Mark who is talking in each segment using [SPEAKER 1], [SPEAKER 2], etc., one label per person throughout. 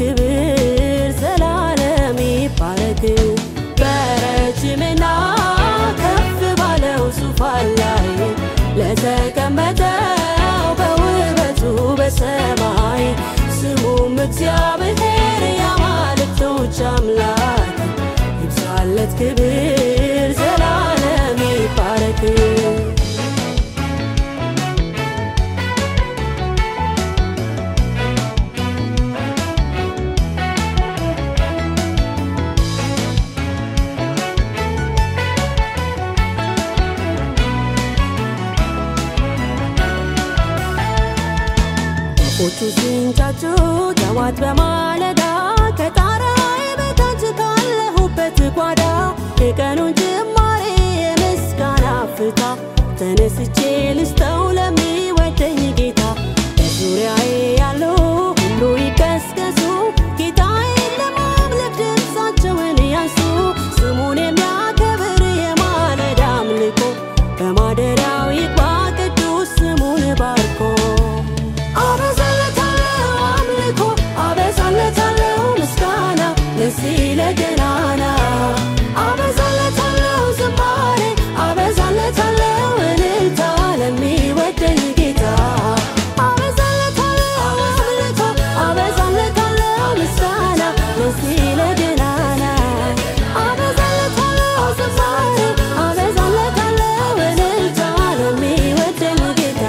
[SPEAKER 1] ክብር ዘላለም ይባረክ። በረጅምና ከፍ ባለው ዙፋን ላይ ለተቀመጠው በውበቱ በሰማይ ስሙም እግዚአብሔር የአማልክቶች አምላክ ይብዛለት ክብር ዘላለም ይባረክ። ወፎቹ ሲንጫጩ ጠዋት በማለዳ ከጣራዬ በታች ካለሁበት ጓዳ የቀኑን ጅማሬ የምስጋና ፍታ ተነስቼ ልስጠው ለሚወደኝ ጌታ በዙሪያዬ ያሉ ሁሉ ይቀስቀሱ ጌታዬን ለማምለክ ድምፃቸውን ያንሱ ስሙን የሚያከብር የማለዳ አምልኮ በማደሪያው ይግባ ቅዱስ ስሙን ባርኮ አበዛለታለሁ አምልኮ አበዛለታለሁ ምስጋና ለዚህ ለገናና አበዛለታለሁ ዝማሬ አበዛለታለሁ እልልታ ለሚወደኝ ጌታ አበዛለታለሁ አምልኮ አበዛለታለሁ ምስጋና ለዚህ ለገናና አበዛለታለሁ ዝማሬ አበዛለታለሁ እልልታ ለሚወደኝ ጌታ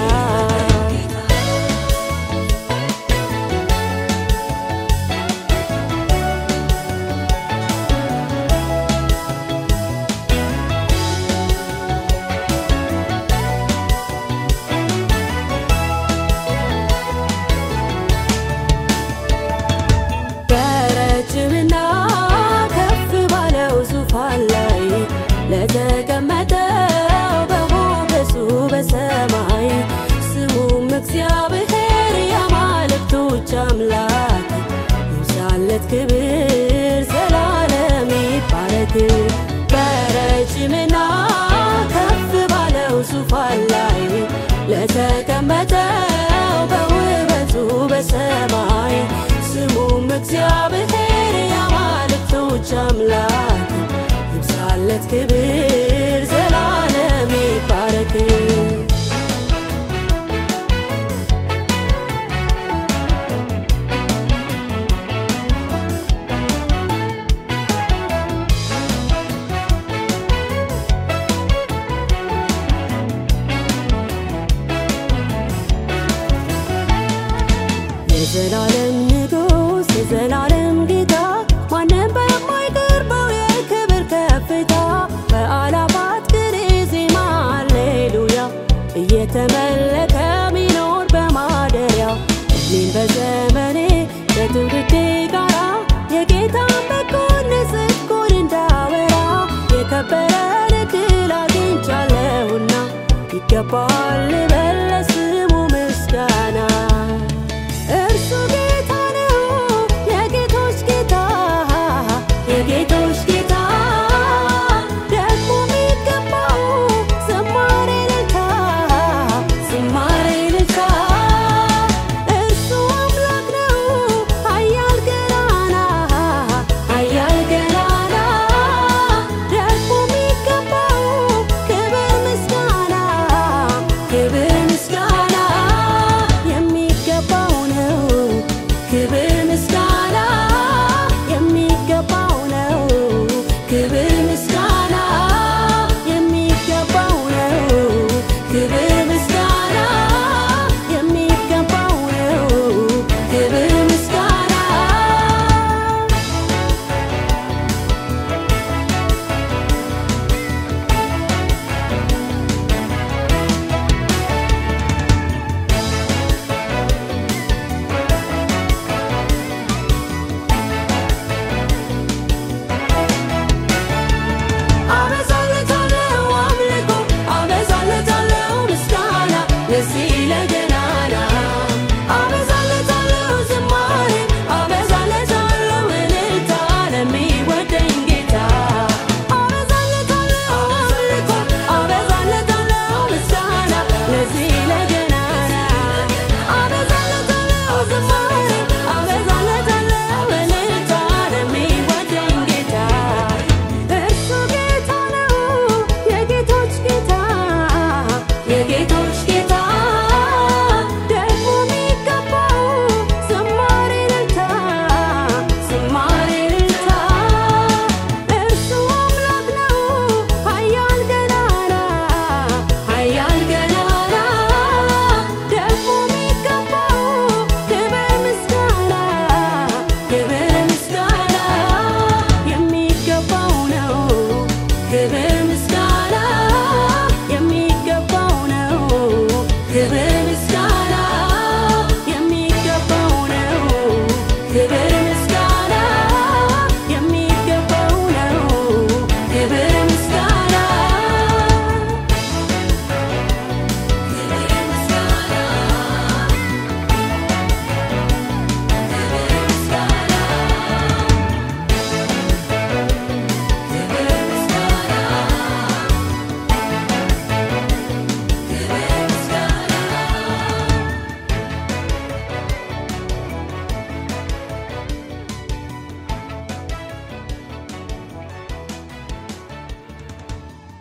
[SPEAKER 1] በረጅምና ከፍ ባለው ዙፋን ላይ ለተቀመጠው በሞገሱ በሰማይ ስሙም እግዚአብሔር የአማልክቶች አምላክ ይብዛለት ክብር ዘላለም ይባረክ። በረጅምና ከፍ ባለው ዙፋን ላይ ለተቀመጠው በውበቱ በሰማይ ስሙም እግዚአብሔር